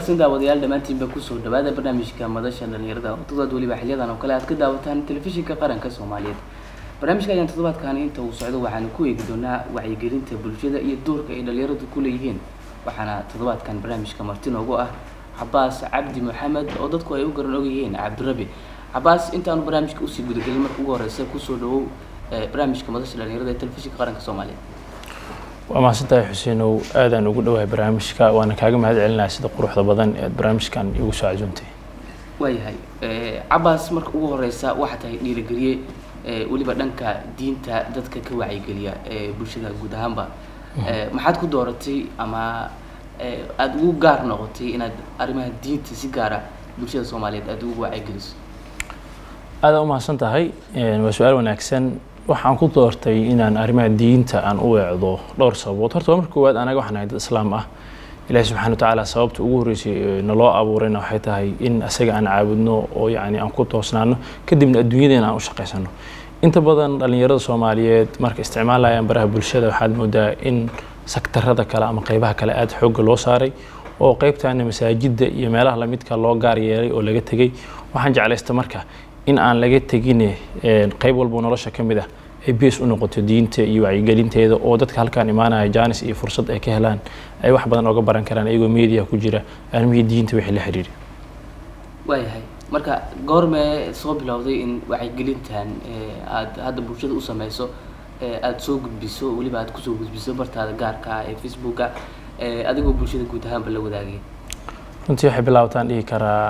wanaagsan daawadayaal dhammaantiinba kusoo dhawaada barnaamijka madasha dhalinyarada oo toddobaad weliba xiliyadan oo kale aad ka daawataan telefishinka qaranka soomaaliyeed barnaamijka ayaan toddobaadkan inta uu socdo waxaanu ku eegi doonaa wacyigelinta bulshada iyo doorka ay dhalinyaradu ku leeyihiin waxaana toddobaadkan barnaamijka marti noogu ah cabaas cabdi maxamed oo dadku ay u garan ogyihiin cabdirabi cabaas intaanu barnaamijka usii gudagelin marka ugu horeysa kusoo dhawow barnaamijka madasha dhalinyarada ee telefishinka qaranka soomaaliyeed waa mahadsantahay xuseenow aadaan ugu dhowahay barnaamijka waana kaaga mahad celinaya sida quruxda badan ee aad barnaamijkan igu soo casuuntay waayahay cabaas marka ugu horeysa waxaa tahay dhiirigeliye weliba dhanka diinta dadka ka wacyigeliya ee bulshada guud ahaanba maxaad ku dooratay ama aada ugu gaar noqotay inaad arrimaha diinta si gaara bulshada soomaaliyeed aada ugu wacyigeliso aadaan u mahadsan tahay waa su-aal wanaagsan waxaan ku doortay inaan arrimaha diinta aan u weecdo dhowr sababood horta marka koowaad anaga waxaan ahay dad islaam ah ilaahi subxana watacaala sababta ugu horreysay naloo abuurayna waxay tahay in asaga aan caabudno oo yacni aan ku toosnaano kadibna adduunyadeena aan u shaqaysano inta badan dhallinyarada soomaaliyeed marka isticmaalayaan baraha bulshada waxaad moodaa in saktarada kale ama qeybaha kale aada xoogga loo saaray oo qeybtaana masaajidda iyo meelaha lamidka loo gaar yeelay oo laga tegey waxaan jeclaysta marka in aan laga tegine qeyb walbo nolosha ka mid ah ay bees u noqoto diinta iyo wacyigelinteeda oo dadka halkaan imaanaya jaanis iyo fursad ay ka helaan ay wax badan oga baran karaan iyagoo media ku jira armihii diinta wixii la xiriiri waayahay marka goormee soo bilowday in wacyigelintan aada hadda bulshada u sameyso aada soo gudbiso weliba aada kusoo gudbiso bartaada gaarka ah ee facebooka adigoo bulshada guud ahaanba la wadaagay runtii waxay bilaabataan dhihi karaa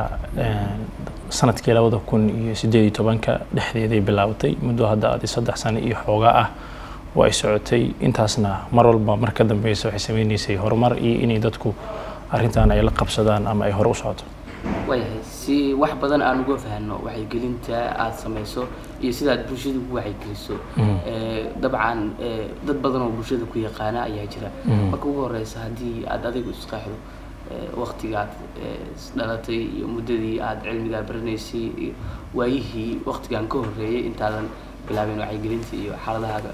sanadkii labada kun iyo sideed iyo tobanka dhexdeeday bilaabatay muddo hadda adi saddex sano iyo xoogaa ah oo ay socotay intaasna mar walba mar ka dambeysa waxay sameyneysay horumar iyo inay dadku arrintan ay la qabsadaan ama ay hore u socoto waayahay si wax badan aan uga fahno wacyigelinta aada sameyso iyo sida aad bulshada ugu wacyigeliso dabcan dad badan oo bulshada ku yaqaana ayaa jira marka ugu horeysa haddii aada adigu isqeexdo waktigaad dhalatay iyo muddadii aada cilmigaa baranaysay iyo waayihii waktigan ka horreeyay intaadan bilaabeen wacyigelinta iyo xaaladahaaga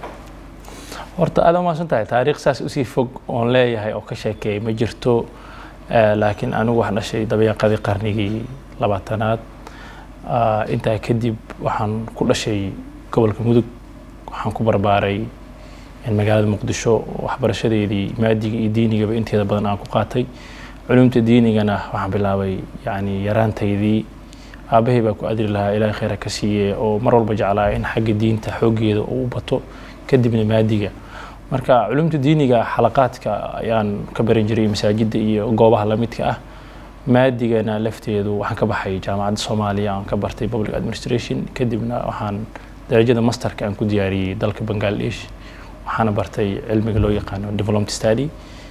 horta aada umaasan tahay taariikh saas usii fog oon leeyahay oo ka sheekeeyay ma jirto laakiin anigu waxaan dhashay dabeeqadii qarnigii labaatanaad intaa kadib waxaan ku dhashay gobolka mudug waxaan ku barbaaray magaalada muqdisho waxbarashadeedii maadiga iyo diinigaba inteeda badan aan ku qaatay culumta diinigana waxaan bilaabay yani yaraantaydii aabbahay baa ku adri lahaa ilaahay kheyra ka siiye oo mar walba jeclaa in xagga diinta xooggeeda uu u bato kadibna maadiga marka culumta diiniga xalaqaadka ayaan ka baran jiray masaajidda iyo goobaha lamidka ah maadigana lafteedu waxaan ka baxay jaamacadda soomaaliya aan ka bartay public administration kadibna waxaan darajada masterka aan ku diyaariyey dalka bangladesh waxaana bartay cilmiga loo yaqaano development study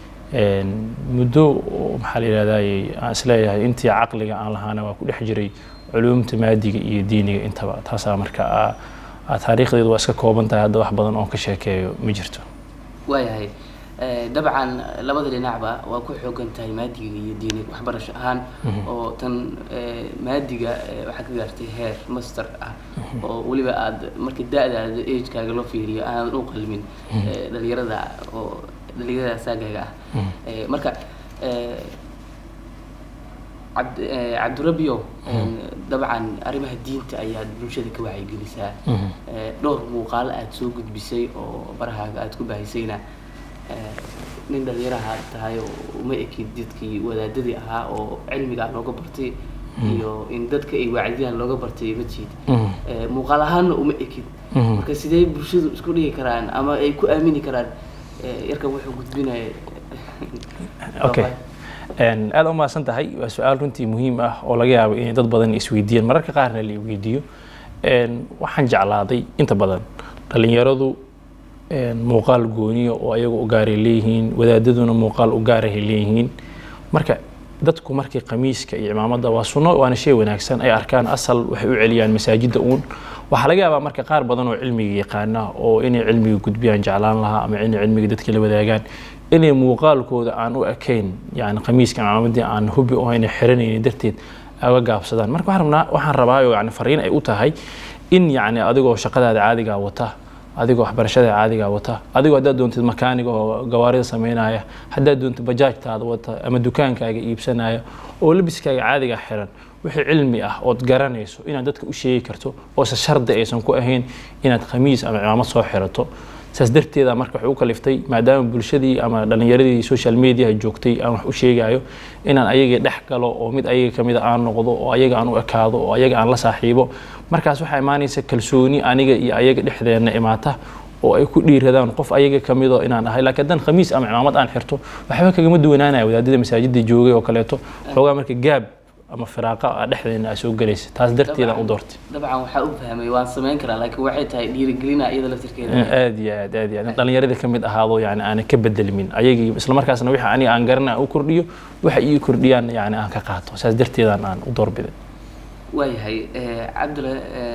muddo maxaa la yihahdaye aan isleeyahay intii caqliga aan lahaana waa ku dhex jiray culumta maadiga iyo diiniga intaba taasaa marka taariikhdeedu waa iska kooban tahay hadda wax badan oon ka sheekeeyo ma jirto waayahay dabcan labada dhinacba waa ku xoogan tahay maadiga iyo diiniga waxbarasho ahaan oo tan maadiga waxaad ka gaartay heer master ah oo weliba aada marka da-daada agekaaga loo fiiriyo aanad u qalmin dhalinyarada oo dhalinyarada saagaaga ah marka cabdirabio dabcan arrimaha diinta ayaad bulshada ka wacyigelisaa dhowr muuqaalo aada soo gudbisay oo barahaaga aada ku baahisayna nin dhalinyaraha aad tahay oo uma ekid dadkii wadaadadii ahaa oo cilmigaa looga bartay iyo in dadka ay wacdiyaan looga bartay ma jiid muuqaal ahaanna uma ekid marka sidee bulshadu isku dhigi karaan ama ay ku aamini karaan yarkan wuxuu gudbinaya okay aada u mahadsan tahay waa su-aal runtii muhiim ah oo laga yaabo inay dad badan isweydiiyaan mararka qaarna la weydiiyo waxaan jeclaaday inta badan dhalinyaradu muuqaal gooniya oo ayaga u gaaray leeyihiin wadaadaduna muuqaal u gaarahay leeyihiin marka dadku markii khamiiska iyo cimaamada waa sunno waana shay wanaagsan ay arkaan asal waxay u celiyaan masaajidda uun waxaa laga yaabaa marka qaar badan oo cilmiga yaqaana oo inay cilmiga gudbiyaan jeclaan lahaa ama inay cilmiga dadka la wadaagaan inay muuqaalkooda aan u ekayn yani khamiiska cimaamadii aan hubi oo ayna xiranaynin darteed aga gaabsadaan marka waxaan rabnaa waxaan rabaa yani fariin ay u tahay in yani adigoo shaqadaada caadigaa wata adigoo waxbarashada caadiga wata adigoo haddaad doontid makaaniga oo gawaarida sameynaya haddaad doontid bajaajtaada wata ama dukaankaaga iibsanaya oo labiskaaga caadiga xiran wixii cilmi ah ood garanayso inaad dadka u sheegi karto oose shardi aysan ku ahayn inaad khamiis ama cimaamad soo xirato saas darteeda marka waxay u kaliftay maadaama bulshadii ama dhallinyaradii social mediaha joogtay aan wax u sheegayo inaan ayagii dhex galo oo mid ayaga kamid a aan noqdo oo ayaga aan u ekaado oo ayaga aan la saaxiibo markaas waxaa imaanaysa kalsooni aniga iyo ayaga dhexdeena imaata oo ay ku dhiiradaan qof ayaga kamido inaan ahay laakiin haddaan khamiis ama cimaamad aan xirto waxba kagama duwanaanaya wadaadada masaajida joogay oo kaleeto xoogaa marka gaab ama firaaqa a dhexdeena aa soo gelaysa taas darteedaan u doortay dabcan waxaa u fahmay waan samayn karaa laakiin waxay tahay dhiirigelina iyada laftirkeeda aad iyo aad aad iyo aad dhallinyaradii ka mid ahaado yani aanan ka bedelmin ayagii isla markaasna wixii aniga aan garana aan u kordhiyo waxa ii kordhiyaan yani aan ka qaato saas darteedaan aan u doorbiday waayahay cabdula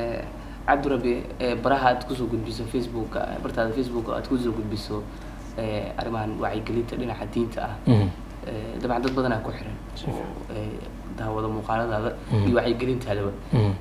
cabdirabi baraha aad kusoo gudbiso facebooka bartaada facebooka aad kusoo gudbiso arrimahan wacyigelinta dhinaca diinta ah dabcan dad badanaa ku xiran oo daawada muuqaaladaada iyo wacyigelintaadaba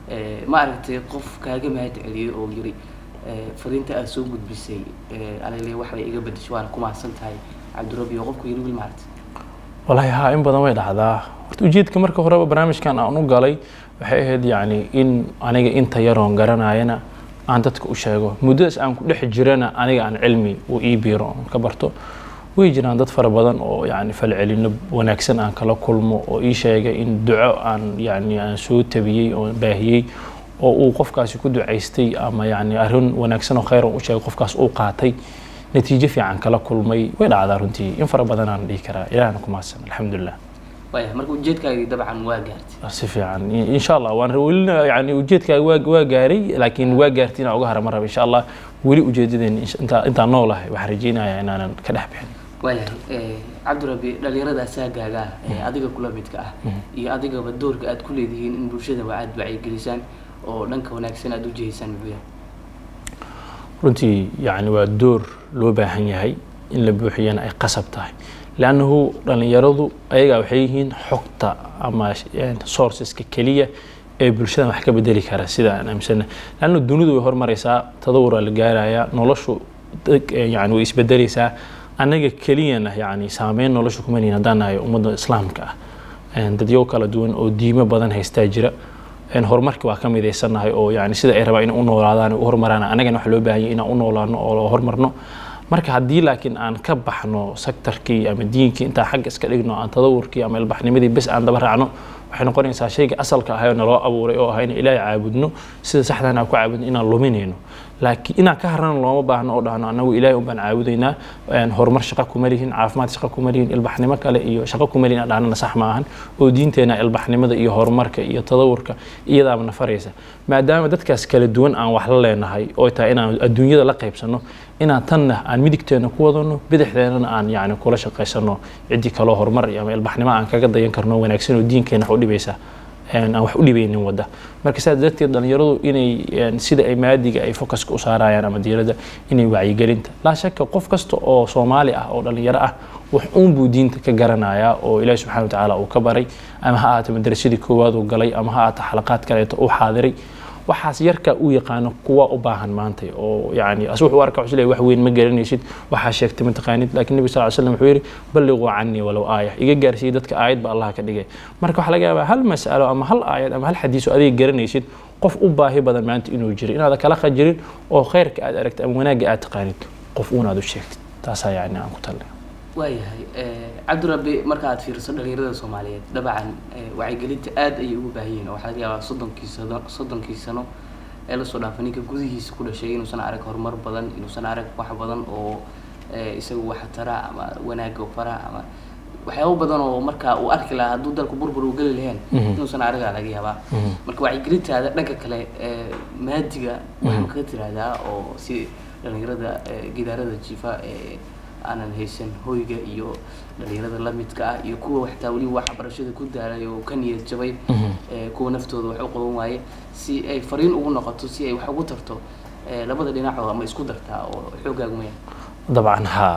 ma aragtay qof kaaga mahad celiyay oo yiri fariinta aad soo gudbisay alale waxbay iga bedesho waana ku mahadsan tahay cabdirabi oo qofku yiri wil maaragtay wallaahi haa in badan way dhacdaa horta ujeedka marka horeba barnaamijkan aan u galay waxay ahayd yacni in aniga inta yaroon garanayana aan dadka u sheego muddadaas aan ku dhex jirana aniga aan cilmi uu ii biiro oon ka barto way jiraan dad fara badan oo yani falcelino wanaagsan aan kala kulmo oo ii sheegay in duco aan yani aan soo tabiyey oo baahiyey oo uu qofkaasi ku ducaystay ama yani arrin wanaagsan oo khayr u sheegay qofkaas uu qaatay natiijo fiican kala kulmay way dhacdaa runtii in fara badan aan dhihi karaa ilahna ku mahadsan alxamdulilah waaya marka ujeedkaagii dabcan waa gaartay si fiican insha allah waan welina yani ujeedkaaga waa waa gaaray laakiin waa gaartay inaan uga hara ma raba insha allah weli ujeedadeen intaa intaan noolahay waxaan rajeynayaa inaanan ka dhex bixin waayahay cabdirabi dhalinyarada asaagaaga ah ee adiga kula midka ah iyo adigaba doorka aad ku leedihiin in bulshadaba aad wacyigelisaan oo dhanka wanaagsan aad u jihaysaan muxuu yahay runtii yani waa door loo baahan yahay in la buuxiyana ay qasab tahay leannahu dhallinyaradu ayagaa waxay yihiin xogta ama sourceska keliya ee bulshada wax ka bedeli kara sida aan aaminsana leanna dunidu way hormaraysaa tadawuraa la gaarayaa noloshu yani way isbedeleysaa annaga keliyana yani saameyn nolosha kuma lihin haddaan nahay ummadda islaamka ah dadyo kala duwan oo diimo badan haystaa jira horumarki waa ka midaysanahay oo yani sida ay rabaa inay u noolaadaan u hormaraan annagana waxa loo baahan yahay inaan u noolaano oo hormarno marka haddii laakiin aan ka baxno sektarkii ama diinkii intaan xagga iska dhigno aan tadawurkii ama ilbaxnimadii bes aan daba raacno waxay noqonaysaa shayga asalka ahay oo naloo abuuray oo ah in ilaahay caabudno sida saxdan aan ku caabudno inaan luminayno laakiin inaan ka harana looma baahno oo dhahno annagu ilaahay un baan caabudaynaa horumar shaqo kuma lihin caafimaad shaqo kuma lihin ilbaxnimo kale iyo shaqo kuma lihin aan dhahnana sax ma ahan oo diinteena ilbaxnimada iyo horumarka iyo tadawurka iyadaaba na faraysa maadaama dadkaas kala duwan aan wax la leenahay oo tahay inaan adduunyada la qaybsano inaan tanna aan midigteena ku wadano bidixdeenana aan yani kula shaqaysano ciddii kaloo horumar ama ilbaxnimo aan kaga dayan karno wanaagsan oo diinkeena wax u dhibaysa aan wax u dhibaynin wadda marka saas darteed dhallinyaradu inay sida ay maadiga ay focuska u saarayaan ama diiradda inay wacyigelinta laa shaka qof kasta oo soomaali ah oo dhallinyaro ah wax uun buu diinta ka garanayaa oo ilaahi subxana watacaala uu ka baray ama ha ahaata madrasadii koowaad uu galay ama ha ahaata xalaqaad kaleeto uu xaadiray waxaas yarka u yaqaano kuwa u baahan maanta oo yani as wuxuu arka wuxuu leeyahay wax weyn ma garanaysid waxaa sheegtay ma taqaanid laakiin nabi sal ly slam wuxuu yidhi balliquu canii walow aaya iga gaarsiiyey dadka aayad ba allah ka dhigay marka waxaa laga yaabaa hal mas'alo ama hal aayad ama hal xadiis oo adiga garanaysid qof u baahi badan maanta inuu jiro inaada kala qajirin oo khayrka aad aragtid ama wanaagga aad taqaanid qof uun aad u sheegtid taasaa yani aan ku talnay waayahay cabdirabi marka aad fiiriso dhalinyarada soomaaliyeed dabcan wacyigelinta aad ayay ugu baahan yihiin oo waxaa laga yaabaa soddonkii sano soddonkii sano ee lasoo dhaafay ninka gudihiisa ku dhashay inuusan arag horumar badan inuusan arag wax badan oo isaga wax tara ama wanaaga fara ama waxyaabo badan oo marka uu arki lahaa hadduu dalku burbur uu geli laheen inuusan aragaa laga yaabaa marka wacyigelintaada dhanka kale maadiga waxaan kaga tiraahdaa oo si dhalinyarada gidaarada jifa aanan haysan hoyga iyo dhalinyarada lamidka ah iyo kuwa waxtaa weliba waxbarashada ku daalay oo ka niyad jabay kuwa naftooda wax u qaban waaye si ay fariin ugu noqoto si ay wax ugu tarto labada dhinacoo ama isku dartaa oo xoogaagu maya dabcan haa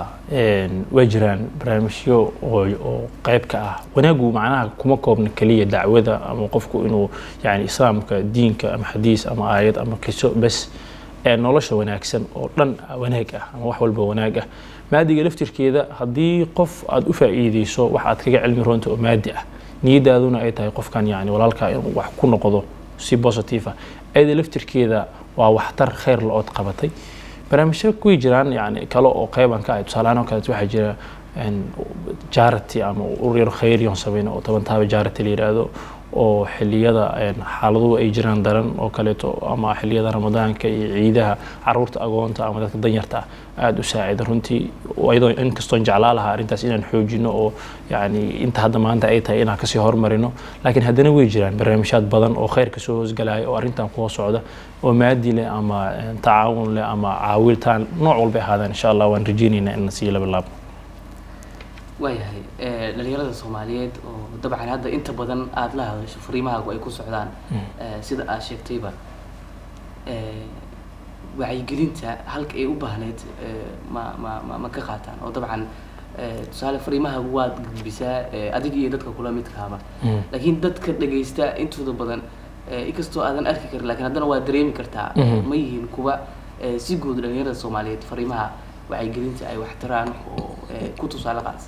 waa jiraan barnaamijyo oo oo qayb ka ah wanaagu macnaha kuma koobna keliya dacwada ama qofku inuu yani islaamka diinka ama xadiis ama aayad ama kiso bes ee nolosha wanaagsan oo dhan wanaag ah ama wax walba wanaag ah maadiga laftirkeeda haddii qof aad u faa'iideyso wax aad kaga cilmi roonta oo maadi ah niyadaaduna ay tahay qofkan yani walaalkaa inuu wax ku noqdo si positive ah ayada laftirkeeda waa waxtar khayr la-ood qabatay barnaamijyo kuwii jiraan yani kale oo qeyban ka ah tusaalahaan oo kaleet waxaa jira jarity ama uryar khayriyon sameyn oo toban taaba jarity la yidhaahdo oo xiliyada xaaladuhu ay jiraan daran oo kaleeto ama xiliyada ramadaanka iyo ciidaha caruurta agoonta ama dadka danyarta ah aada u saacida runtii iyadoo inkastoon jeclaa lahaa arrintaas inaan xoojino oo yani inta hadda maanta ay tahay inaan kasii horumarino laakiin haddana way jiraan barnaamijyaad badan oo khayrka soo hoosgalaya oo arrintan kuwa socda oo maadi leh ama tacaawun leh ama caawiltaan nooc walbay ahaadaan insha allah waan rajeynaynaa in sii laba laabno waayahay dhalinyarada soomaaliyeed oo dabcan hadda inta badan aada la hadasho fariimahaagu ay ku socdaan sida aad sheegtayba wacyigelinta halka ay u baahneyd ma ma ma ma ka qaataan oo dabcan tusaale fariimahaagu waad gudbisaa adiga iyo dadka kula midkaaba laakiin dadka dhagaysta intooda badan inkastoo aadan arki karin lakin haddana waa dareemi kartaa ma yihiin kuwa si guud dhalinyarada soomaaliyeed fariimaha wacyigelinta ay waxtaraan oo ku tusaale qaadsa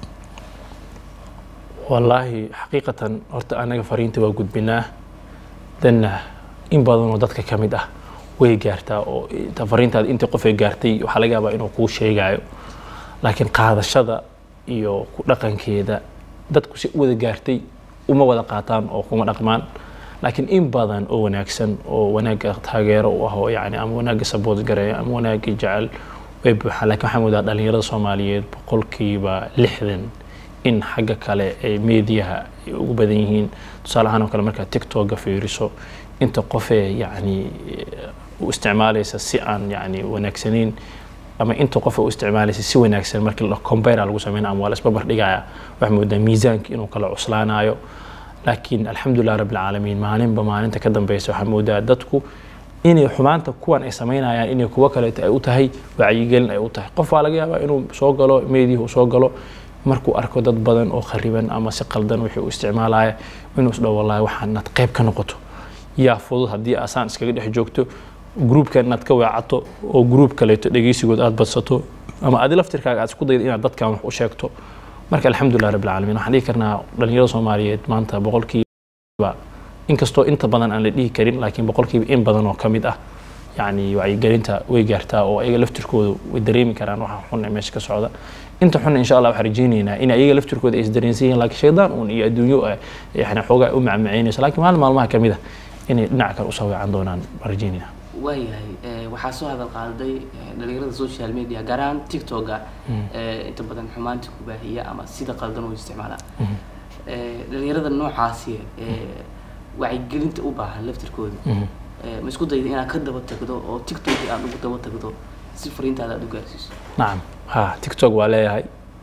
wallaahi xaqiiqatan horta anaga fariinta waa gudbinaa danna in badanoo dadka ka mid ah way gaartaa oo fariintaada intii qof ay gaartay waxaa laga yaabaa inuu kuu sheegayo laakiin qaadashada iyo ku dhaqankeeda dadku si u wada gaartay uma wada qaataan oo kuma dhaqmaan laakiin in badan oo wanaagsan oo wanaagga taageero u ah oo yani ama wanaagga sabood gareeya ama wanaagga jecel way buuxaan lakin waxaa moodaa dhalinyarada soomaaliyeed boqolkiiba lixdan in xagga kale ee meediyaha ay ugu badan yihiin tusaale ahaan oo kale markaad tiktoka fiiriso inta qofee yani u isticmaalaysa si aan yani wanaagsanayn ama inta qof u isticmaalaysa si wanaagsan markii la combara lagu sameynaya ama waa la isbabar dhigaya waxaa moodaa miisaanka inuu kala cuslaanayo laakiin alxamdulilah rabbi alcaalamiin maalinba maalinta ka dambeysa waxaa moodaa dadku inay xumaanta kuwan ay samaynayaan inay kuwo kaleeto ay u tahay wacyigelin ay u tahay qof waa laga yaabaa inuu soo galo meediyaha uu soo galo markuu arko dad badan oo khariban ama si qaldan wixii uu isticmaalaya inuu isdhaho wallahi waxaan inaad qayb ka noqoto yaa fudud haddii asaan iskaga dhex joogto gruubkan inaad ka weecato oo gruub kaleeto dhegeysigood aad badsato ama adi laftirkaaga aad isku dayda inaad dadkan wax u sheegto marka alxamdulilah rabbi alcaalamiin waxaan dhihi karnaa dhalinyarada soomaaliyeed maanta boqolkiiba inkastoo inta badan aan la dhihi karin laakiin boqolkiiba in badan oo ka mid ah yani wacyigelinta way gaartaa oo ayaga laftirkooda way dareemi karaan waxa xun ee meesha ka socda inta xun insha allah waxaan rajeynaynaa in ayaga laftirkooda ay isdareensan yihiin laakiin shaydaan uun iyo adduunyo yani xoogaa u macmacaynayso laakiin maalin maalmaha kamid ah inay dhinaca kale usoo weecan doonaan baan rajeynaynaa waayahay waxaa soo hadal qaaday dhalinyarada social media gaar ahaan tiktoka inta badan xumaanta ku baahiya ama sida qaldan u isticmaala dhalinyarada noocaasi wacyigelinta u baahan laftirkooda ma isku dayda inaad ka daba tagdo oo tiktok aad ugu daba tagdo si fariintaada aad u gaarsiiso nacam ha tiktok waa leeyahay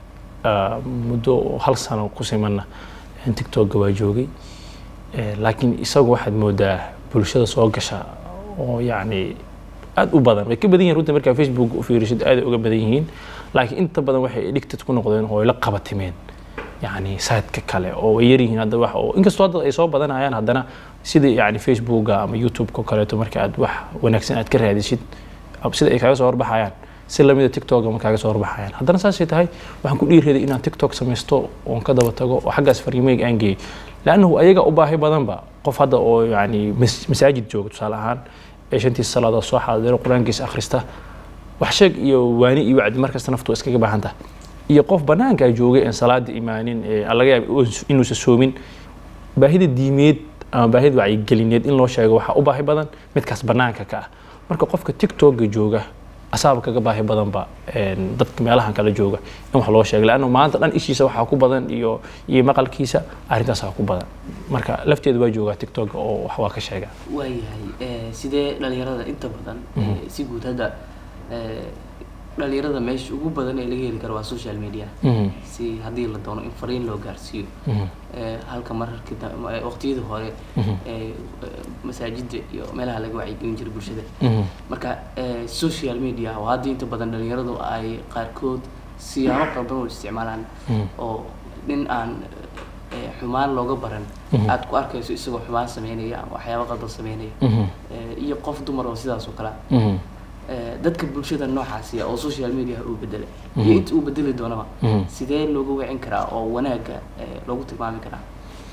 muddo hal sano ku simanna tiktoka waa joogay laakiin isagu waxaad moodaa bulshada soo gasha oo yacni aada u badan way ka badan yihin runta markaa facebook u fiirisid aaday uga badan yihiin laakiin inta badan waxay addicted ku noqdeen oo ay la qabatimeen yani saadka kale oo way yaryihiin hadda wax oo inkastoo hadda ay soo badanayaan haddana sida yani facebooka ama youtube-ka kaleeto marka aad wax wanaagsan aad ka raadisid sida ay kaaga soo horbaxayaan si lamida tiktok ama kaaga soo horbaxayaan haddana saasay tahay waxaan ku dhiiraday inaan tiktok samaysto oon ka daba tago oo xaggaas fariimeyga aan geeyey lannahu ayaga u baahi badanba qof hadda oo yani masaajid jooga tusaale ahaan ee shantiisa salaadood soo xaadiro qur-aankiisa akhrista wax sheeg iyo waani iyo wacdi markasta naftu iskaga baahan tahay iyo qof banaankaa joogay aan salaada imaanin laga yaaba inuusa soomin baahida diimeed ama baahida wacyigelineed in loo sheego waxaa u baahi badan midkaas banaanka ka ah marka qofka tiktoka jooga asaaba kaga baahi badanba dadka meelahan kala jooga in wax loo sheego lannu maanta dhan ishiisa waxaa ku badan iyo iyo maqalkiisa arrintaasaa ku badan marka lafteeda waa joogaa tiktoka oo wax waa ka sheega waayahay sidee dhalinyarada inta badan si guud hadda dhalinyarada meesha ugu badan ee laga heli karo waa social media si haddii la doono in fariin loo gaarsiiyo halka mararki waqtiyadii hore masaajida iyo meelaha laga wacyigelin jiray bulshada marka social media oo hadda inta badan dhalinyaradu ay qaarkood siyaabo qalban u isticmaalaan oo nin aan xumaan looga baran aad ku arkayso isagoo xumaan sameynaya ama waxyaabo qaldan sameynaya iyo qof dumar oo sidaas oo kale eh, dadka bulshada noocaasi oo social media uu bedelay iyo inta uu bedeli doonaba Mhm. sidee loogu wicin karaa oo wanaagga eh, loogu tilmaami karaa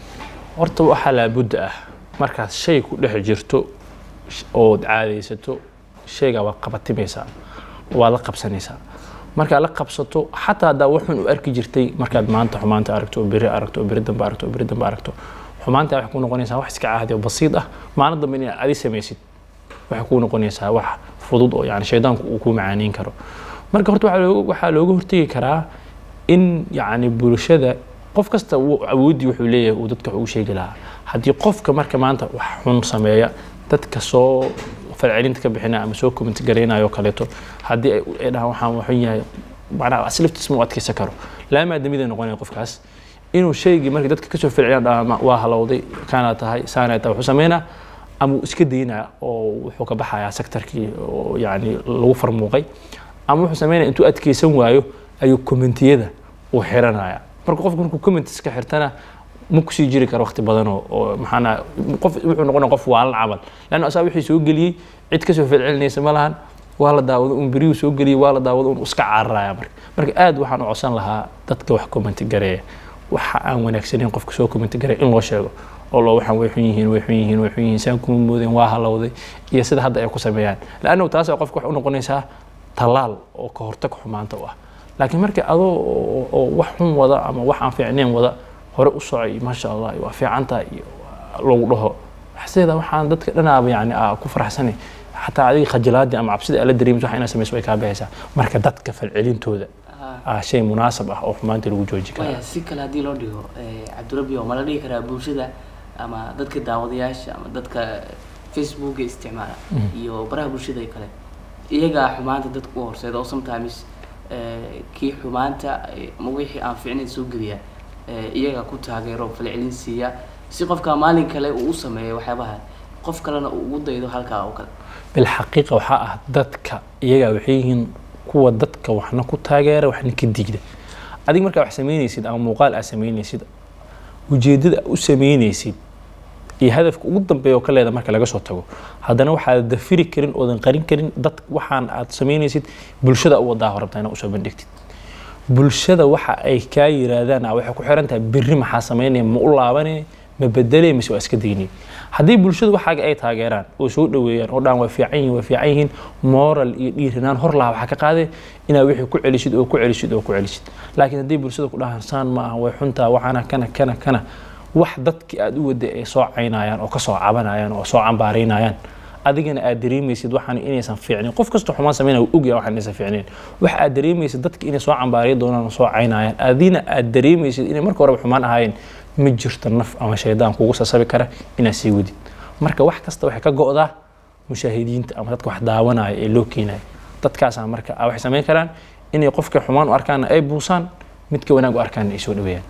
horta waxaa laabudda ah markaad shay ku dhex jirto sh- ood caadaysato shaygaa waad qabatimaysaa waad la qabsanaysaa markaad la qabsato xataa haddaa waxun u arki jirtay markaad maanta xumaanta aragto oo beri aragto oo beri dambe aragto oo beri dambe aragto xumaanta waxay ku noqonaysaa wax iska caadi oo basiid ah maalin dambe inaad adi samaysid waxay kuu noqonaysaa wax fudud oo yani shaydaanku uu ku macaaniin karo marka horta waxaa looga- waxaa looga hortegi karaa in yani bulshada qof kasta wuu- awooddii wuxuu leeyahay uu dadka wax ugu sheegi lahaa haddii qofka marka maanta wax xun sameeya dadka soo falcelinta ka bixinaya ama soo comment garaynayo oo kaleeto haddii ay ay dhahaan waxaan waxun yahay macnaha asliftiis ma u adkeysan karo laa maadamida noqonaya qofkaas inuu shaygii markii dadka kasoo falceliyaan dhahaa "Ma- waa halowday kaana tahay saana tahay wuxuu sameynaa ama uu iska daynaa oo wuxuu ka baxayaa sektarkii oo yani lagu farmuuqay ama wuxuu sameynaya intuu adkeysan waayo ayuu commentiyada uu xiranaya marka qofku markuu comment iska xirtana ma kusii jiri karo waqti badan oo- oo maxaana qof wuxuu noqonaya qof waalan camal lanna asaa wixii soo geliyey cid kasoo falcelinaysa ma lahan waa la daawado un beriyuu soo geliyey waa la daawado un iska cararaya marka marka aad waxaan u codsan lahaa dadka wax comment gareeya waxa aan wanaagsanayn qofka soo comment gareeya in loo sheego oo loo waxaan way xun yihiin way xun yihiin way xun yihiin saan kuma moodeen waa halowday iyo sida hadda ay ku sameeyaan laanna taas qofka wax u noqonaysaa tallaal oo ka hortag xumaanta u ah laakiin marka adoo oo- oo wax xun wada ama wax aan fiicnayn wada hore u socay maasha allah waa fiicantaa iyo lagu dhaho sideeda waxaan dadka dhanaaba yani aa ku faraxsanay xataa adiga khajilaadii ama cabsida ala dareemis waxa inaa samayso way kaa baxaysaa marka dadka falcelintooda Ah, ah shay munaasab ah oo xumaanta lagu jooji kara waya si kale haddii loo dhigo eh, cabdirabi oo ma la dhihi karaa bulshada ama dadka daawadayaasha ama dadka facebooka isticmaala iyo baraha bulshada kale iyagaa xumaanta dadka u horseeda oo sometimes eh, kii xumaanta eh, ama wixii aan fiicnayn soo geliya eh, iyaga ku taageero falcelin siiya si qofka maalin kale uu u sameeyo waxyaabaha qof kalena uu ugu daydo halkaa oo kale bilxaqiiqa waxaa ah dadka iyagaa waxay yihiin kuwa dadka waxna ku taageera waxna ka digda adiga markaa wax samaynaysid ama muuqaal aad samaynaysid ujeeddada aad u samaynaysid iyo hadafka ugu dambeeya oo ka leeda marka laga soo tago haddana waxaad dafiri karin oodan qarin karin dad waxaan aad samaynaysid bulshada u wadaa rabtaa inaad usoo bandhigtid bulshada waxa ay kaa yiraahdaan ah waxay ku xiran tahay berri maxaa samaynaya ma u laabanaya ma bedelaya mise waa iska daynaya haddii bulshadu waxaaga ay taageeraan oo soo dhoweeyaan oo dhan waa fiican yihiin waa fiican yihiin moral iyo dhiirinaan hor laha waxaa ka qaade inaad wixii ku celisid oo ku celisid oo ku celisid laakiin haddii bulshada ku dhahaan saan ma aha way xuntaa waxaana kana kana kana wax dadkii aad u waday ay soo caynayaan oo kasoo cabanayaan oo soo cambaaraynayaan adigana aad dareemaysid waxaan inaysan fiicnin qof kasta xumaan sameynaya wuu ogyahay waxaan inaysan fiicnin wax aad dareemaysid dadka inay soo cambaariya doonaan oo soo caynayaan adina aad dareemaysid inay marka horeba xumaan ahaayeen ma jirto naf ama shaydaan kugu sasabi kara inaad sii wadid marka wax kasta waxay ka go'daa mushaahidiinta ama dadka wax daawanaya ee loo keenaya dadkaasaa marka ah waxay samayn karaan inay qofka xumaan u arkaana ay buusaan midka wanaag u arkaana ay soo dhaweeyaan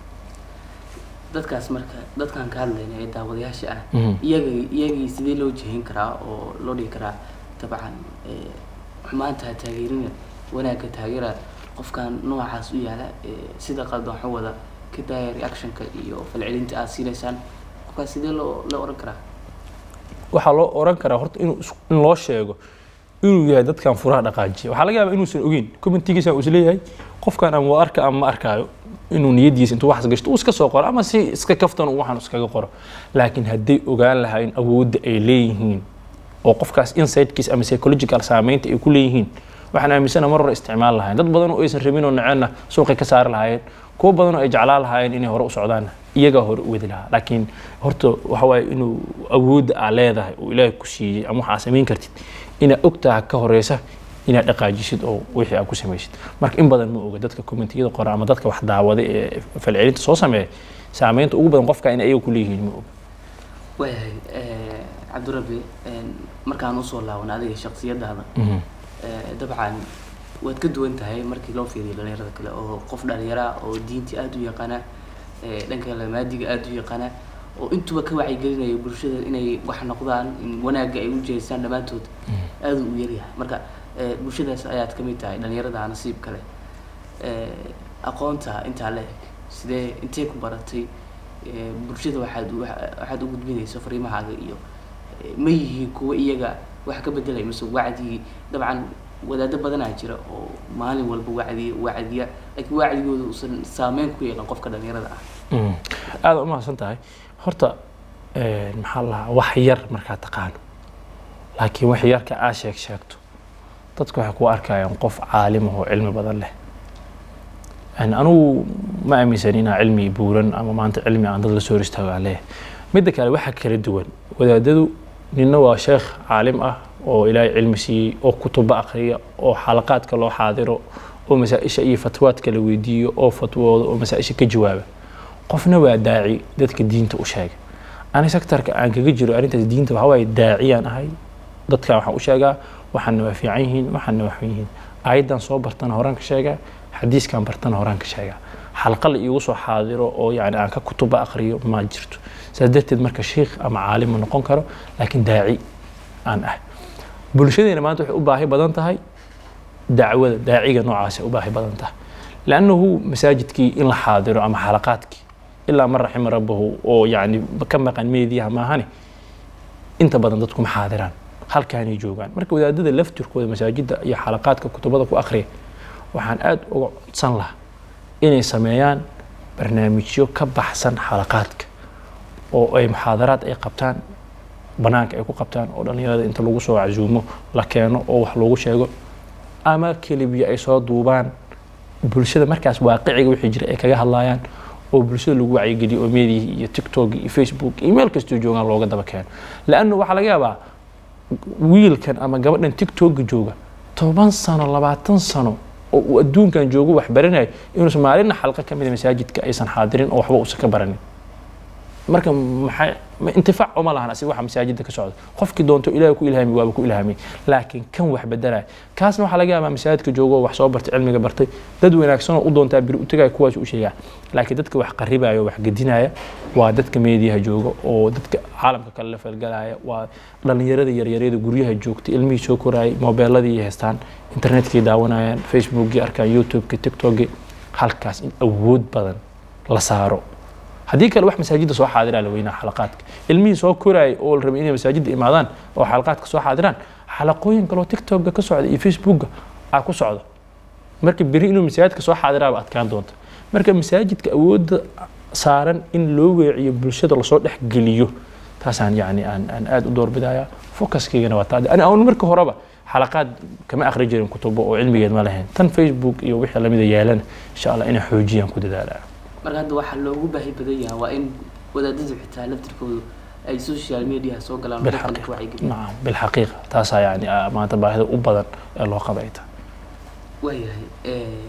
dadkaas marka dadkaan ka hadlayna ee daawadayaasha ah Mhm. iyaga iyagii sidee loo jihin karaa oo loo dhigi karaa dabcan eh, xumaanta ha taageerina wanaagga taageera qofkan noocaas u yaala eh, sida qaldan waxu wada ka daaya reactionka iyo falcelinta aad siinaysaan qofkaas sidee loo loo oran karaa waxaa loo oran karaa horta inuu is- in loo sheego inuu yahay dadkan furaha dhaqaajiya waxaa laga yaabaa inuusan ogeyn commentigiisa uu isleeyahay qofkan ama waa arka ama ma arkaayo inuu niyadiisa intuu waxas gashto uu iska soo qoro ama si iska kaftan uu waxaan iskaga qoro laakiin hadday ogaan lahayn awoodda ay leeyihiin oo qofkaas insightkiisa ama psychological saameynta ay ku leeyihiin waxaan aaminsana mar hore isticmaal lahayn dad badan oo aysan rabin oo naceenna suuqay ka saari lahaayeen kuwo badan oo ay jeclaan lahaayeen inay hore u socdaan iyagaa hore u wadi lahaa laakiin horta waxa waaye inuu awoodda aa leedahay oo ilaahay ku siiyey ama waxaa samayn kartid inaad ogtaha ka horeysa inaad dhaqaajisid oo wixii aad ku samaysid marka in badan ma oga dadka commentiyada qora ama dadka wax daawada ee falcelinta soo sameeya saameynta ugu badan qofka in ayaga ku leeyihiin ma oga waayahay eh, cabdirabi eh, markaan usoo laaban adiga shaksiyadaada Mhm. Eh, dabcan waad ka duwan tahay markii loo fiiriyo dhalinyarada kale oo qof dhalinyara oo diintii aada u yaqaana eh, dhanka lamaadiga aada u yaqaana oo intuba ka wacyigelinaya bulshada inay wax noqdaan in wanaagga ay u jeestaan dhammaantood aada u yaryahay marka eh, bulshadaas ayaad ka mid tahay dhalinyarada nasiib kale Eh, aqoonta intaa la eg sidee intee ku baratay Eh, bulshada waxaad u- waxa- waxaad u gudbinaysa fariimahaaga iyo eh, ma yihiin kuwa iyaga wax ka bedelay mise wacdigii dabcan wadaado badanaa jira oo maalin walba wacdiya wacdiya laakiin wacdigooda uusan saameyn ku yeelan qofka dhalinyarada ah Mm. aada u mahadsan tahay horta eh, maxaa la lahaa wax yar markaa taqaano laakiin wax yarka aa sheeg sheegto dadku waxay ku arkayaan qof caalim ah oo cilmi badan leh Yani anigu ma aaminsan inaa cilmi buuran ama maanta cilmi aan dad la soo hor istaago aan leeyahay midda kale waxaa kala duwan wadaadadu ninna waa sheekh caalim ah oo ilaahay cilmi siiyey oo kutuba akhriya oo xalaqaadka loo xaadiro oo masaa-isha iyo fatwaadka la weydiiyo oo fatwooda oo masaa-isha ka jawaaba qofna waa daaci dadka diinta u sheega ani sektarka aan kaga jiro arrintaas diinta waxaa waaye daaciyaan ahay dadkan waxaan u sheegaa waxaana waa fiican yihiin waxaana waa xun yihiin aayaddan soo bartana horaan ka sheegaa xadiiskan bartana horaan ka sheegaa xalqa la iigu soo xaadiro oo yani aan ka kutuba aqriyo ma jirto saas darteed marka shiikh ama caalim ma noqon karo laakiin daaci aan ah bulshadeena maanta waxay u baahi badan tahay dacwada daaciga noocaasay u baahi badan tahay lannahu masaajidkii in la xaadiro ama xalaqaadkii ilaa man raxima rabbahu oo yani ka maqan meediyaha maahane inta badan dadku ma xaadiraan halkaanay joogaan marka wadaadada laftirkooda masaajidda iyo xalaqaadka kutubada ku akhriya waxaan aada uga codsan lahaa inay sameeyaan barnaamijyo ka baxsan xalaqaadka oo ay muxaadaraad ay qabtaan banaanka ay ku qabtaan oo dhallinyarada inta lagu soo casuumo la keeno oo wax loogu sheego ama kelibiya ay soo duubaan bulshada markaas waaqiciga wixii jira ay kaga hadlayaan oo bulshada lagu wacyigeliyo oo meediyi iyo tiktok iyo facebook iyo meel kastoo joogaan looga daba keeno lannu waxaa laga yaabaa wiilkan ama gabadhan tiktoka jooga toban sano labaatan sano oo uu adduunkan joogo wax baranayo inuusan maalinna xalqa ka mida masaajidka aysan xaadirin oo waxba uusan ka baranin marka maxay ma- intifaac uma lahan asiga waxa masaajidda ka socda qofkii doonto ilaahay ku ilhaami waaba ku ilhaamay laakiin kan wax bedelaya kaasna waxaa laga yaabaa masaajidka joogo oo wax soo bartay cilmiga bartay dad wanaagsan oo u doontaa biri u tegaya kuwaas u sheegaa laakiin dadka wax qaribaya oo wax gedinaya waa dadka meediyaha jooga oo dadka caalamka kale la falgalaya waa dhallinyarada yaryaryada guryaha joogta ilmihii soo korayay moobeeladii haystaan internetkii daawanayaan facebookii arkaan youtubeki tiktokii halkaas in awood badan la saaro haddii kale wax masaajidda soo xaadiraa la weynaa xalaqaadka ilmihii soo koraayay oo la rabay inay masaajidda imaadaan oo xalaqaadka soo xaadiraan xalaqooyin kaloo tiktokga ka socda iyo facebookga aa ku socda marka beri inuu masaajidka soo xaadiraaba adkaan doonta marka masaajidka awoodda saaran in loo weeciyo bulshada lasoo dhex geliyo taasaan yani aan aan aada u doorbidaya focuskaygana waa taa ani aan marka horeba xalaqaad kama akhri jirin kutubo oo cilmigeed ma lahayn tan facebook iyo wixii lamida yeelana insha allah inay xoojiyaan ku dadaalaa marka hadda waxaa loogu baahi badan yahay waa in wadaadadu xitaa laftirkoodu ay social mediaha soo galaan oo dadkan ku بالحقيقة wacyigeliyaan نعم بالحقيقة تاسع يعني آه، maanta baahida u badan ee loo qabayta waayahay eh,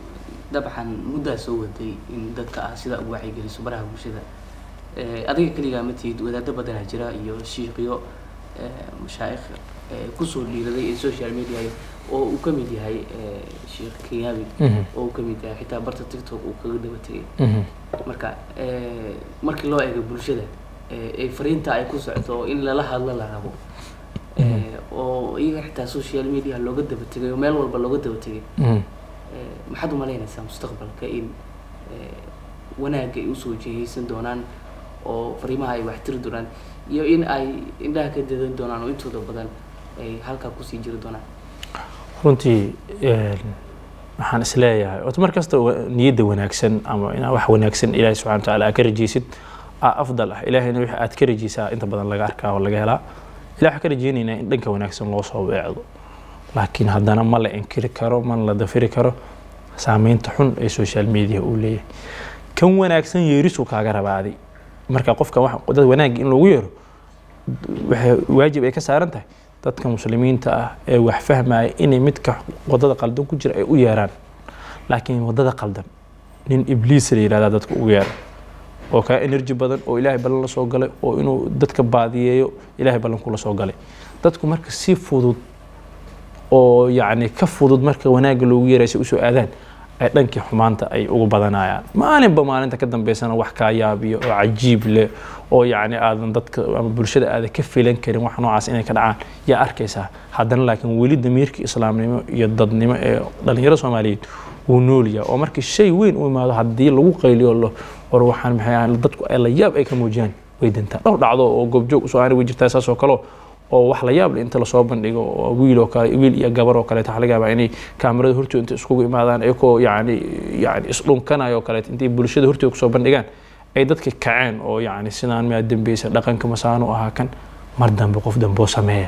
dabcan muddaa soo waday in dadka ah sida ugu wacyigeliso baraha bulshada Eh, adiga keligaa ma tihid wadaado badanaa jira iyo shiiqyo eh, mashaayikh eh, kusoo dhiiraday ee social media oo uu ka mid yahay eh, sheekh kenyabi oo uu ka mid yahay xitaa barta tiktok uu kaga daba tegay marka eh, markii loo eego bulshada eh, ee fariinta ay ku socoto oo in lala hadlo la rabo eh, oo iyaga xitaa social media looga daba tegay oo meel walba looga daba tegay eh, maxaad umalaynaysaa mustaqbalka in eh, wanaagga ay usoo jihaysan doonaan oo fariimaha ay waxtiri doonaan iyo in ay indhaha ka dadan doonaan oo intooda badan ay halkaa kusii jiri doonaan runtii een, waxaan isleeyahay horta mar kasta wa- niyadda wanaagsan ama inaa wax wanaagsan ilaahay subxana wa tacaala aad ka rajaysid aa afdal ah ilaahayna wixii aad ka rajaysaa inta badan laga arkaa oo laga helaa ilaah waxaan ka rajaynaynaa in dhanka wanaagsan loo soo weecdo laakiin haddana ma la inkiri karo ma la dafiri karo saameynta xun ee social media uu leeyahay kan wanaagsan yeerisuu kaaga rabaaday marka qofka wax- dad wanaagga in loogu yeero waxay waajib ay ka saaran tahay dadka muslimiinta ah ee wax fahmaya inay midka wadada qaldan ku jira ay u yeeraan laakiin wadada qaldan nin ibliis la yihahdaa dadka ugu yeera oo kaa energy badan oo ilaahay ballan la soo galay oo inuu dadka baadiyeeyo ilaahay ballan kula soo galay dadku marka si fudud oo yacni ka fudud marka wanaagga loogu yeeray si usoo aadaan ay dhankii xumaanta ay ugu badanayaan maalinba maalinta ka dambeysana wax kaa yaabiyo oo cajiib leh oo yacni aadan dadka ama bulshada aadan ka filan karin wax noocaas inay ka dhacaan yaa arkaysaa haddana laakiin weli damiirka islaamnimo iyo dadnimo ee dhalinyaro soomaaliyeed wuu nool yahay oo markii shay weyn u imaado haddii lagu qayliyo lo war waxaan maxay ahaan dadku ay la yaab ay ka muujiyaan way dintaa dhowr dhacdo oo goobjoog usoo aani way jirtaa saas oo kaleo oo wax la yaab leh inta lasoo bandhigo oo wiil oo kale wiil iyo gabar oo kaleeto waxaa laga yaabaa inay kaamirada hortooda inta iskugu imaadaan iyagoo yacni yacni isdhunkanayo oo kaleeto intay bulshada hortooda kusoo bandhigaan ay dadka kaceen oo yacni sidaan miyaa dambeysa dhaqanka masaanu ahaa kan mar dambe qof dambe oo sameeya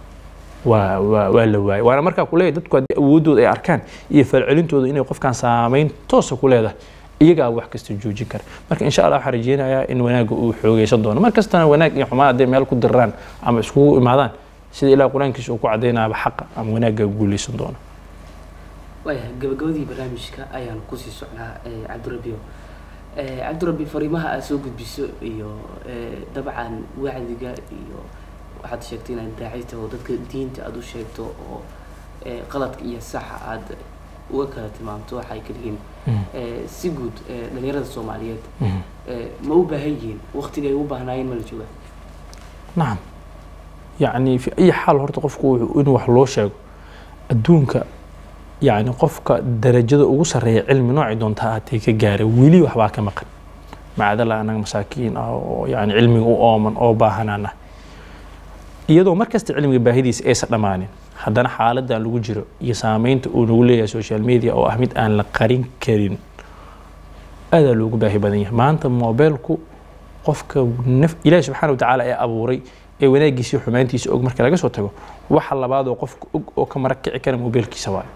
waa waa waa la waayay waana markaa kuleeyahay dadku haddii awooddooda ay arkaan iyo falcelintooda inay qofkan saameyn toosa ku leedahay iyagaa wax kasta joojin kara marka insha allah waxaan rajeynayaa in wanaagga uu xoogeysan doono mar kastana wanaag iyo xumaan hadday meel ku diraan ama iskugu imaadaan sida ilaah qur-aankiisa uu ku cadaynaaba xaqa ama wanaagga guuleysan doono waayahay gabagabadii barnaamijka ayaan kusii socnaa cabdirabio cabdirabi fariimaha aad soo gudbiso iyo dabcan wacdiga iyo waxaad sheegtay inaad daaci taho dadka diinta aada u sheegto oo qaladka iyo saxa aada uga kala tilmaamto waxay ka dhihiin si guud dhalinyarada soomaaliyeed ma u baahan yihiin waktigay u baahnaayeen ma la joogaa nacam yacni fi ay xaal horta qofku wuxuu in wax loo sheego adduunka yacni qofka darajada ugu sarreeya cilmi noocii doonta ahaatee ka gaara weli waxbaa ka maqan macdala anaga masaakiin ah oo yacni cilmiga u ooman oo baahanaan ah iyadoo markasta cilmiga baahidiisa aysan dhammaanin haddana xaaladan lagu jiro iyo saameynta uu nagu leeyahay social media oo ah mid aan la qarin karin aadaa loogu baahi badan yahay maanta mobeelku qofka naf ilaahi subxaana watacaala ee abuuray ee wanaagiisa iyo xumaantiisa og marka laga soo tago waxa labaadoo qofka og oo ka marag kici kara mobeelkiisa waayo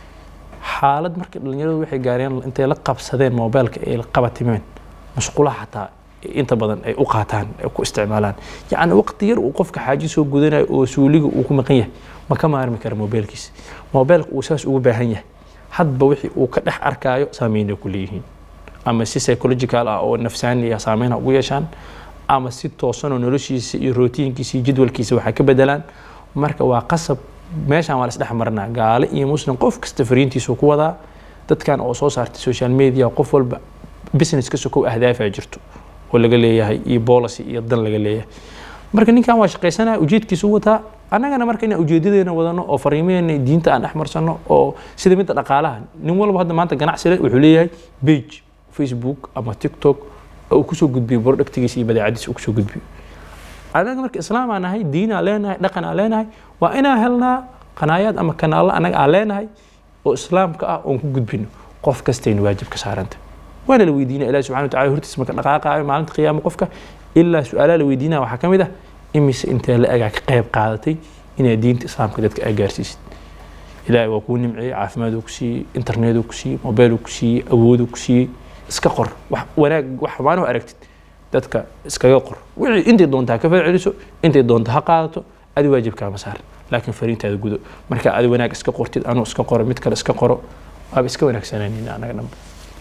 xaalad marka dhalinyaradu waxay gaareen intay la qabsadeen mobeelka ay la qabatimeen mashqulaha xataa inta badan ay u qaataan ay ku isticmaalaan yacni waqti yar uu qofka xaaji soo gudanayo oo suuliga uu ku maqan yahay ma ka maarmi kara mobeelkiisa mobeelka uu saas ugu baahan yahay hadba wixii uu ka dhex arkaayo saameynay ku leeyihiin ama si psychological ah oo nafsaani ah saameynha ugu yeeshaan ama si toosanoo noloshiisa iyo rootiinkiisa iyo jadwalkiisa waxay ka bedelaan marka waa qasab meeshaan waa la isdhex marinaa gaale iyo muslim qof kasta fariintiisu ku wadaa dadkan oo soo saartay social media qof walba business ka sokow ahdaafaa jirto oo laga leeyahay iyo policy iyo dan laga leeyahay marka ninkan waa shaqaysanaya ujeedkiisu wataa annagana marka inaan ujeedadeena wadano oo fariimaheena diinta aan dhex marsano oo sida midda dhaqaalaha nin walba hadda maanta ganacsi leh wuxuu leeyahay page facebook ama tiktok oo uu kusoo gudbiyo productigiisa iyo badeecadiisa uu kusoo gudbiyo anaga marka islaam aan nahay diin aan leenahay dhaqan aan leenahay waa inaan helnaa qanaayaad ama kanaallo annaga aan leenahay oo islaamka ah oon ku gudbino qof kastayna waajib ka saaranta waana la weydiinaya ilahi subxana watacala hortiisa marka dhaqaaqaayo maalinta qiyaama qofka ilaa su-aalaha la weydiinaya waxaa ka mid ah imise intee la egaa ka qayb qaadatay inaad diinta islaamka dadka aa gaarsiisid ilaahay waa kuu nimceeyey caafimaaduu ku siiyey internetuu ku siiyey mobeeluu ku siiyey awooduu ku siiyey iska qor wax wanaag wax xumaanoo aragtid dadka iskaga qor wixii intay doonta ha ka falceliso intay doonta ha qaadato adi waajibkaama saar laakiin fariintaada gudo marka adi wanaag iska qortid anuu iska qoro mid kale iska qoro waaba iska wanaagsananayna anaga dhanba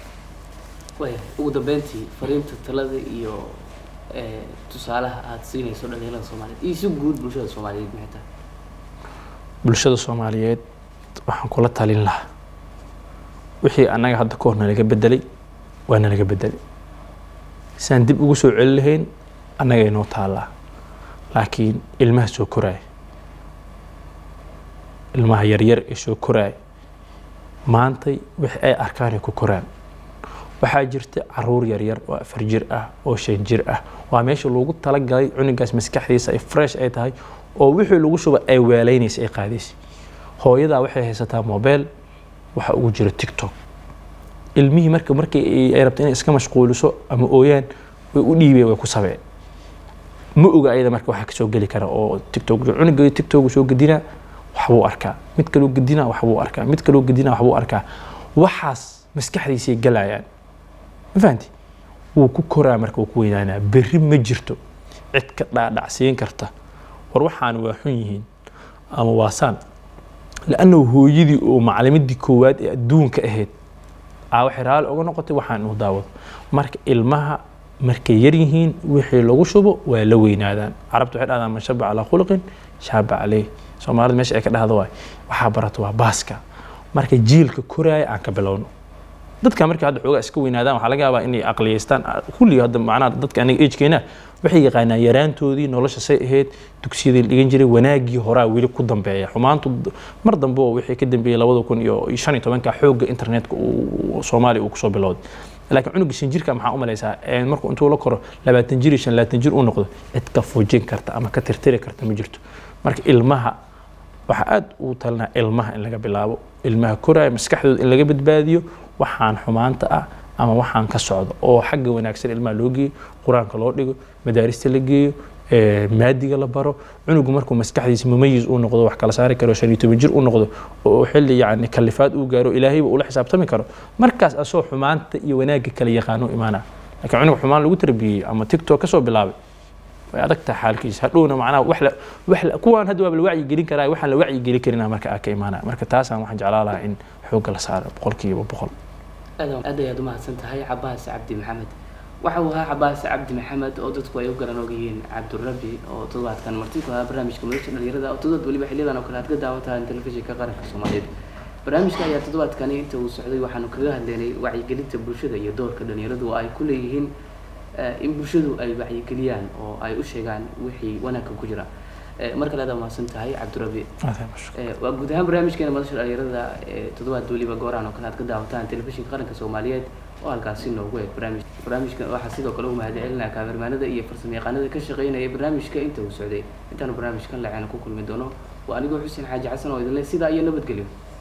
waya ugu dambeyntii fariinta talada iyo tusaalaha aada siinayso dhalinyarada soomaaliyeed iyo si guud bulshada soomaaliyeed maxay tahay bulshada soomaaliyeed waxaan kula talin lahaa wixii annaga hadda ka hor nalaga bedelay waa nalaga bedelay saan dib ugu soo celi lahayn annaga inoo taallaa laakiin ilmaha soo koraaya ilmaha yaryar ee soo koraaya maantay wixii ay arkaan ay ku koraan waxaa jirta caruur yaryar oo afar jir ah oo shan jir ah waa meesha loogu talagalay cunugaas maskaxdiisa ay fresh ay tahay oo wixii lagu shuba ay weelaynaysa ay qaadaysa hooyadaa waxay haysataa mobile waxa ugu jira tiktok ilmihii marka markii ay rabto inay iska mashquuliso ama ooyaan way u dhiibeen way ku sabeen ma oga ayada marka waxaa kasoo geli kara oo tiktok cunuga tiktok soo gedinaa waxbuu arkaa mid kaloo gedinaa waxbuu arkaa mid kaloo gedinaa waxbuu arkaa waxaas maskaxdiisay galayaan ma fahanti wuu ku koraa marka wuu ku weynaanaa berri ma jirto cid ka dhaadhacsiin karta war waxaan waa xun yihiin ama waa saan lannahu hooyadii oo macalimadii koowaad ee adduunka ahayd aa waxay raali uga noqotay waxaan inuu daawado marka ilmaha markay yar yihiin wixii lagu shubo waa la weynaadaan carabta waxay dhahdaan man shaba calaa khuluqin shaaba caleyh soomaalida meesha ay ka dhahdo waay waxaa barata waa baaska marka jiilka koraaya aan ka bilowno dadka markii hadda xoogaa iska weynaadaan waxaa laga yaabaa inay aqliyeystaan kulli hadda macnaha dadka aniga agekeena waxay yaqaanaan yaraantoodii nolosha say ahayd dugsiyadii la dhigan jiray wanaagii horaa weli ku dambeeya xumaantu mar dambe oo wixii ka dambeeyey labada kun iyo shan iyo tobanka xoogga internetka uu soomaaliya uu kusoo bilowday laakiin cunuga shan jirka maxaa u malaysaa markuu intuu la koro labaatan jir iyo shan labaatan jir uu noqdo cid ka fujin karta ama ka tirtiri karta ma jirto marka ilmaha waxaa aad ugu talinaa ilmaha in laga bilaabo ilmaha koraya maskaxdooda in laga badbaadiyo waxaan xumaanta ah ama waxaan ka socdo oo xagga wanaagsan ilmaha loo geeyo qur-aanka loo dhigo madaarista la geeyo ee, maadiga la baro cunugu markuu maskaxdiisa mumayis uu noqdo wax kala saari karo shan iyo toban jir uu noqdo oo xilli yacni kalifaad uu gaaro ilaahayba ula xisaabtami karo markaas asoo xumaanta iyo wanaagga kala yaqaano imaana laakiin cunug xumaan lagu tarbiyey ama tiktok kasoo bilaabay way adag tahay xaalkiisa hadhowna macnaha wax la wax la kuwaan hadda waaba la wacyi gelin karaa waxaan la wacyi gelin karinaa marka aa ka imaanaya marka taasaan waxaan jeclaa lahaa in xoogga la saaro boqolkiiba boqol aad aad ayaad umahadsan tahay cabaas cabdi maxamed waxa uu ahaa cabaas cabdi maxamed oo dadku ay u garan og yihiin cabdurabi oo toddobaadkan marti ku ahaa barnaamijka madasha dhalinyarada oo toddobaad weliba xiliyadan oo kale aad ka daawataan telefishinka qaranka soomaaliyeed barnaamijka ayaa toddobaadkani inta uu socday waxaanu kaga hadlaynay wacyigelinta bulshada iyo doorka dhalinyaradu oo ay ku leeyihiin eh, in bulshadu ay wacyigeliyaan oo ay u sheegaan wixii wanaagka ku jira Eh, mar kale aad umahadsan tahay cabdurabi Eh, waa guud ahaan barnaamijkeena madasha dhalinyarada ee toddobaad weliba goorahan oo kale aad ka daawataan telefishinka qaranka soomaaliyeed oo halkaasi noogu eeg barnaamij barnaamijkan waxaa sidoo kale u mahadcelinaa kaamirmaanada iyo farsamayaqaanada ka shaqeynaya barnaamijka inta uu socday intaanu barnaamijkan laceena ku kulmi doono waa anigoo xuseen xaaji xasan oo idin leh sidaa iyo nabadgelyo